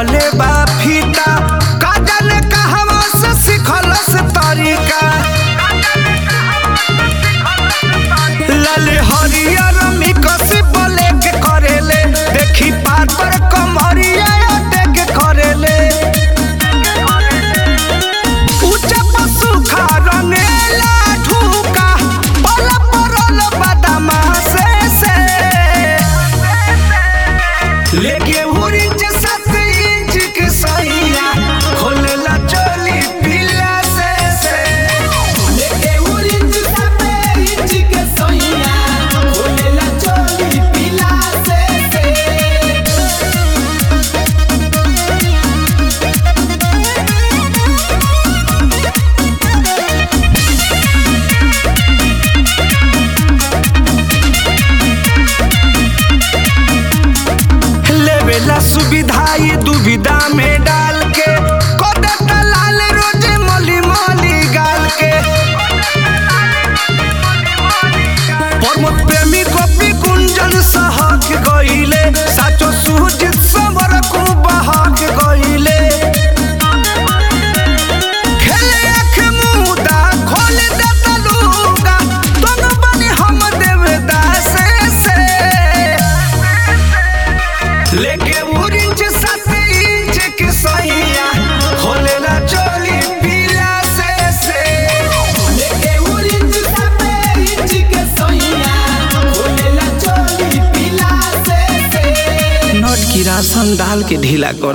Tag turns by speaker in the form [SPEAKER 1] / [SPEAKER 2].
[SPEAKER 1] रखले बा फीता का जाने कहवा से सिखलस तरीका लाले हरियर मिकसी बोले के करेले देखी पातर कमरिया देख करेले ऊंचा पशु खा रंगेला ढूका पल परल बदमा से से लेके उरिंच सात इंच के सैया खोलेला चोली पीला से से
[SPEAKER 2] लेके उरिंच साते इंच के सोइया खोलेला चोली पीला से से
[SPEAKER 1] लेवेला सुविधा ये दुविधा में डाल के कोदे दलाल रोज मली मली गाल के प्रमोद प्रेमी गोपी कुंजन सहक गईले साचो सुजित समर को बहक गईले खेले आँख मुदा खोल दे तलूगा दोनों बनी हम देवदास से लेके उरिंच सात इंच के सैया खोलेला चोली पीला से से
[SPEAKER 2] लेके उरिंच साते इंच के सोइया खोलेला चोली पीला से से
[SPEAKER 1] नट की राशन डाल के ढीला कर